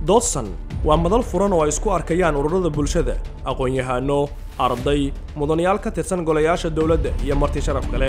dodson waa madal furan oo ay isku arkayaan ururada bulshada aqoon-yahaano arday mudanayaal ka tirsan golayaasha dowladda iyo marti sharaf kale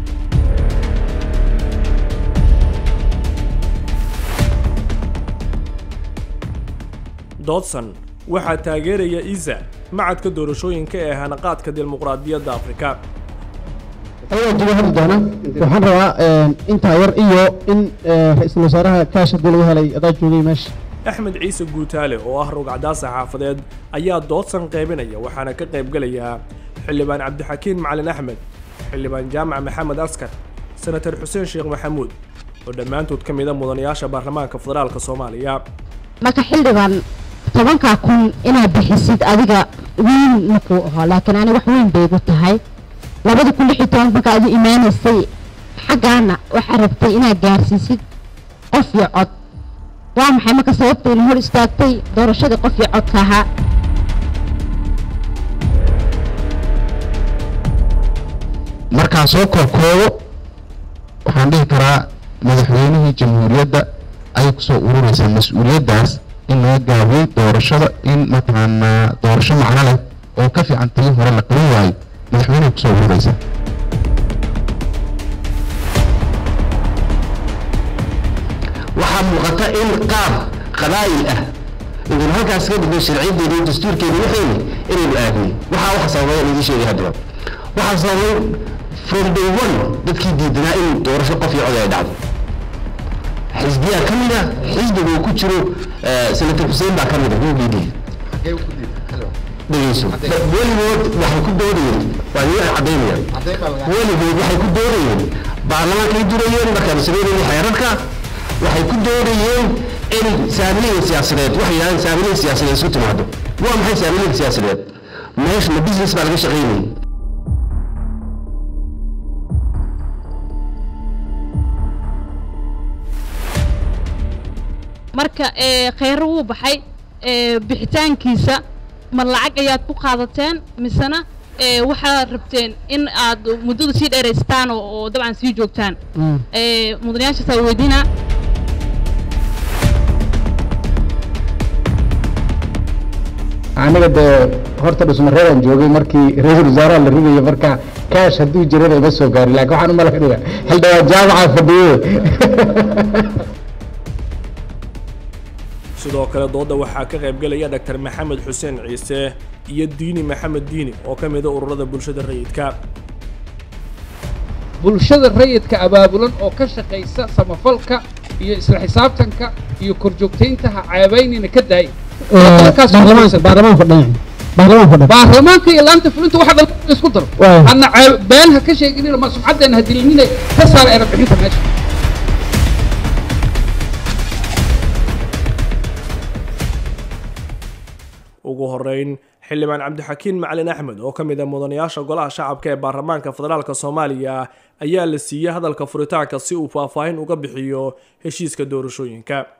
dodson waxaa taageeraya isa macadka doorashooyinka ee hanaqaadka dimuqraadiyadda afrika ayaan uga hadli doona waxaan rabaa intaa yar iyo in ra-iisul wasaaraha kaash haddii lagu helay adaa joogay meesha axmed ciise guutaale oo ah rogcadaas saxaafadeed ayaa doodsan qaybinaya waxaana ka qaybgelayaa xildhibaan cabdixakiin macalin axmed xildhibaan jaamac maxamed askar senatar xuseen sheekh maxamuud oo dhammaantood ka mida mudanayaasha baarlamaanka federaalka soomaaliya marka xildhibaan tobankaa kun inaad bixisid adiga weyn makuu aho laakiin ani wax weyn bay igu tahay labada kun lix iyo toban marka adu imaanaysay xaggaana waxaa rabtay inaad gaarsiisid qof iyo cod waa maxay marka sababta ina hor istaagtay doorashadii qof iyo codka ahaa markaan soo koobkoobo waxaan dhihi karaa madaxweynihii jamhuuriyadda ayay kusoo ururaysaa mas-uuliyaddaas in laga gaabiyey doorashada in mataqaanaa doorasho macno leh oo ka fiican tii hore la qaban waayo madaxweyneha kusoo ururaysa waxaa muuqata in qaab qabaa'il ah idin halkaas ka gudbay sharciyadeeda iyo dastuurkeeda waxayni inaynu aadnay waxaa waxa sababay aan idiin sheegay haddaba waxaa sababay from day one dadkii diidanaa in doorasho qof iyo cod ay dhacdo xisbiyaa ka mid ah xisbiga uu ku jiro senator xuseen baa ka mid ah hoogii dhegeyso weligood waxay ku doodayeen waa idin caddaynayaan weligood waxay ku doodayeen baarlamaankay durayeen markaan sameynayay xeerarka waxay ku doodayeen in saamilada siyaasadeed waxay yidhahdeen saamilada siyaasadeed isu timaado waa maxay saamilada siyaasadeed meesha ma business baa laga shaqaynayay marka kheyro wuu baxay bixitaankiisa ma lacag ayaad ku qaadateen misena waxaad rabteen in aad muddada sii dheeraystaan oo dabcan sii joogtaan mudanayaashaasaa weydiinaa aniga dee horta dhusmareedaan joogay markii ra-iisul wasaaraha la ridayo marka kaash hadduu jirana ima soo gaari laakiin waxaan u malaynaya xildhibaan jaamaca fadhiye sidoo kale doodda waxaa ka qaybgelaya dhaktar maxamed xuseen ciise iyo diini maxamed diini oo ka mida ururada bulshada rayidka bulshada rayidka abaabulan oo ka shaqaysa samafalka iyo isla xisaabtanka iyo korjoogtayntaha ceebaynina ka daay baarlamaanka iyo laanta fulinta waxa dhan isku daro hadna been ha ka sheeginina ma sumcaddeena ha dilinina ka saara erab bixinta meesha ugu horeyn xildhibaan cabdixakiin macalin axmed oo ka mid a mudanayaasha golaha shacabka ee baarlamaanka federaalk soomaaliya ayaa la siiyey hadalka furitaanka si uu faahfaahin uga bixiyo heshiiska doorashooyinka